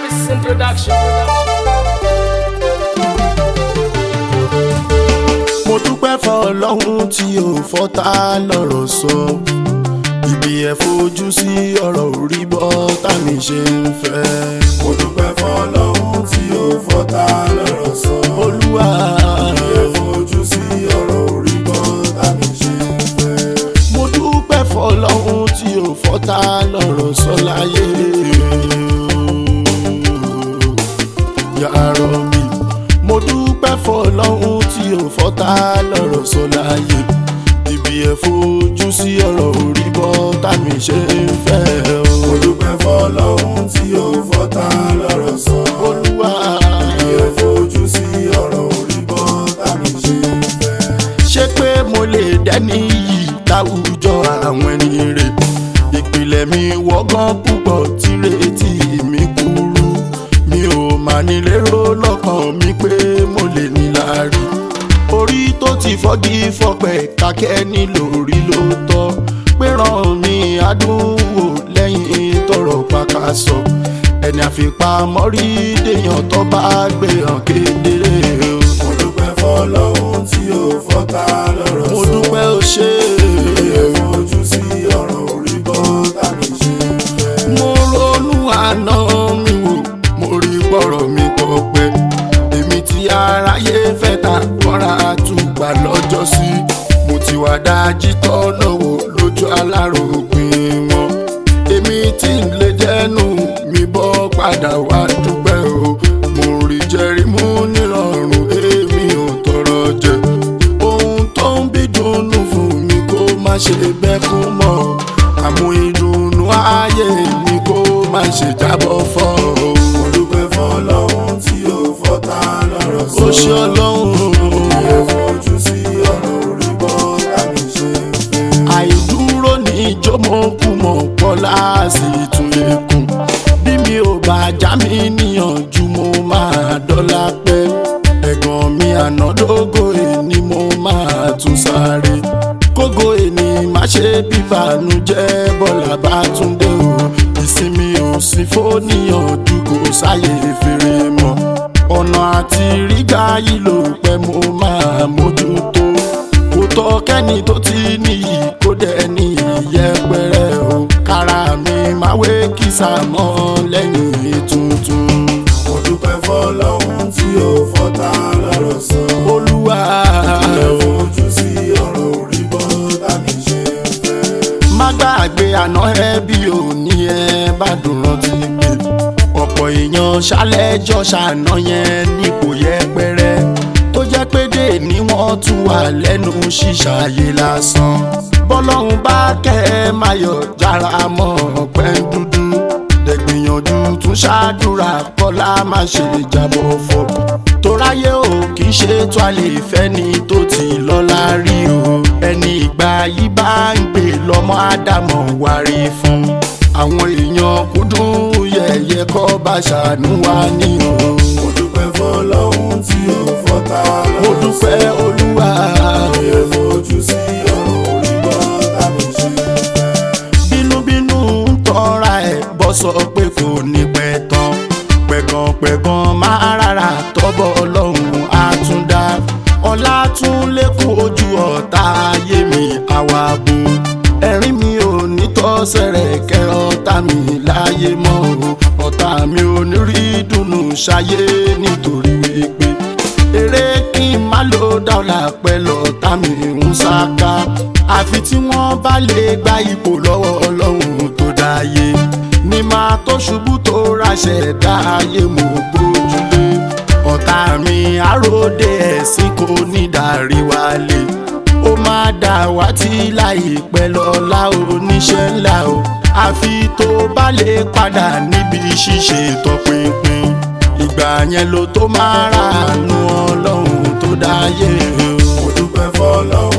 Harrison Production. mo dúpẹ́ fọlọ́hún tí ò fọ́tá lọ́rọ̀ sọ ibi ẹ̀ fojú sí ọ̀rọ̀ orí bọ́ tàmí ṣe ń fẹ́. mo dúpẹ́ fọlọ́hún tí ó fọ́tá lọ́rọ̀ sọ. olúwa ẹ fojú sí ọ̀rọ̀ orí bọ́ tàbí ṣe ń fẹ́. mo dúpẹ́ fọlọ́hún tí ò fọ́tá lọ́rọ̀ sọ láyé. yàrá mi mo dúpẹ́ fọlọ́hún tí ò fọ́tá lọ́rọ̀ sọ láyé. ibi ẹ̀ fojú sí ọ̀rọ̀ orí bọ́ tàmí ṣe ń fẹ́. mo dúpẹ́ fọlọ́hún tí ó fọ́tá lọ́rọ̀ sọ. olúwa ẹ fojú sí ọ̀rọ̀ orí bọ́ tàbí ṣe ń fẹ́. ṣé pé mo lè dẹ́ni yìí láwùjọ àwọn ẹni rè ìpìlẹ̀ mi wọ́gán púpọ̀ tí retí mi kúrú mi ò máa ní lérò lọ́kàn mi pé mo lè ní láàrí orí tó ti fọ́gi fọpẹ́ kákẹ́ ní lórí ló tọ́ pé ràn mí àdúgbò lẹ́yìn tọrọ pàkàṣọ ẹni àfipamọ́rí dèèyàn tó bá gbé hàn kedere o mo dúpẹ́ fọlọ́hún tí ó fọ́tá lọ́rọ̀ mo sọ. dúpẹ́ ó ṣe ẹ fojú sí ọ̀rọ̀ orí bọ́ tàbí ṣe ń fẹ́. mo ronú àná mi wò mo rí gbọ́rọ̀ mi pọ̀pẹ́ èmi tí aráyé fẹ́ ta kọ́ra àtúgbà lọ́jọ́ sí mo ti wà dájí tọ́nà wò lójú alárògbìn wọn èmi tí ń lè jẹ́nu mi bọ́ padà wá dúpẹ́ o mo rí jẹ́rí mú nírọ̀rùn èmi ò tọrọ jẹ ohun tó ń bí dùnnú fún mi kó má ṣe bẹ́kún mọ́ àmú ìdùnnú ayé mi kó má ṣe jábọ́ fọ́ o. mo dúpẹ́ fọlọ́hún tí ó fọ́tá lọ́rọ̀ sọ. ó ṣe ọlọ́run ẹ fojú sí ọ̀rọ̀ orí bọ́ tàbí ṣe ń fẹ́. àìdúró ní ìjọmọkùmọ̀ pọ́lá sì tún lè kún bí mi ò bá já mi níyànjú mo máa dọ́là pẹ́ ẹ̀gàn mi ànádógó èní mo máa tún sáré kógo èní má ṣe bíbànújẹ́ bọ́lá bá tún dé o ìsinmi ò sí fóníyànjú kò sáyè fèrè mọ́ ọ̀nà àti rígbà yìí ló pẹ́ mo máa mójútó kò tọ́ kẹ́ni tó ti níyì kó dẹ̀ ní ìyẹpẹrẹ o kára mi máa wé kìsà mọ́ lẹ́yìn tuntun mo dúpẹ́ fọlọ́hún tí ó fọ́tá lọ́rọ̀ sọ. olúwa ẹ fojú sí ọ̀rọ̀ orí bọ́ tàbí ṣe ń fẹ́. má gbàgbé àná ẹbí òní ẹ bá dùn rántí pé ọ̀pọ̀ èèyàn ṣálẹ́jọ́ ṣàná yẹn nípò yẹpẹrẹ tó jẹ́ pé dé ni wọ́n tún wà lẹ́nu ṣíṣàyè lásán bọ́lọ́hún bá kẹ́ ẹ máa yọ̀ jára mọ́ ọ̀pẹ́ dúdú dẹ̀gbìyànjú tún ṣáàdúrà kọ́lá má ṣe jábọ̀ fọ́ toráyé o kì í ṣe tó a lè fẹ́ ni tó ti lọ́lá rí o ẹni ìgbà yìí bá ń gbé lọ́mọ ádámọ̀ wárí fún àwọn èèyàn kúndùn yẹ̀yẹ́ kọ́ bá ṣàánú wa ní o mo dúpẹ́ fọlọ́hún tí ó fọ́tá lọ́rọ̀ sọ. mo dúpẹ́ olúwa ẹ fojú sí ọ̀rọ̀ orí bọ́ tàbí ṣe ń fẹ́. bínúbínú ń tọ́ra ẹ̀ bọ́ sọ pé kò ní pẹ́ tán pẹ̀gànpẹ̀gàn máa rárá tọ́bọ̀ ọlọ́run á tún dá ọlá tún lékún ojú ọ̀tá ayé mi àwa bo ẹ̀rín mi ò ní tọ́sẹ̀rẹ̀ kẹ́ ọ̀tá mi láyé mọ́ o ọ̀tá mi ò ní rí dùnú ṣayé nítorí wípé eré kí n má ló dáwọ́lá pẹ́ lọ́tà mi ń ṣáká àfi tí wọ́n bá lè gba ipò lọ́wọ́ ọlọ́run tó dáyé ní máa tó ṣubú tó raṣẹ̀ dáyé mo gbójúlé ọ̀tá mi àròdé ẹ̀sìn kò ní darí wálé ó máa dà wá tí láìpẹ́ lọ́la oníṣẹ́ ńlá o àfi tó bá lè padà níbi ṣíṣe tọpinpin ìgbà yẹn ló tó máa ràánú ọlọ́run tó dáyé o. mo dúpẹ́ fọlọ́hún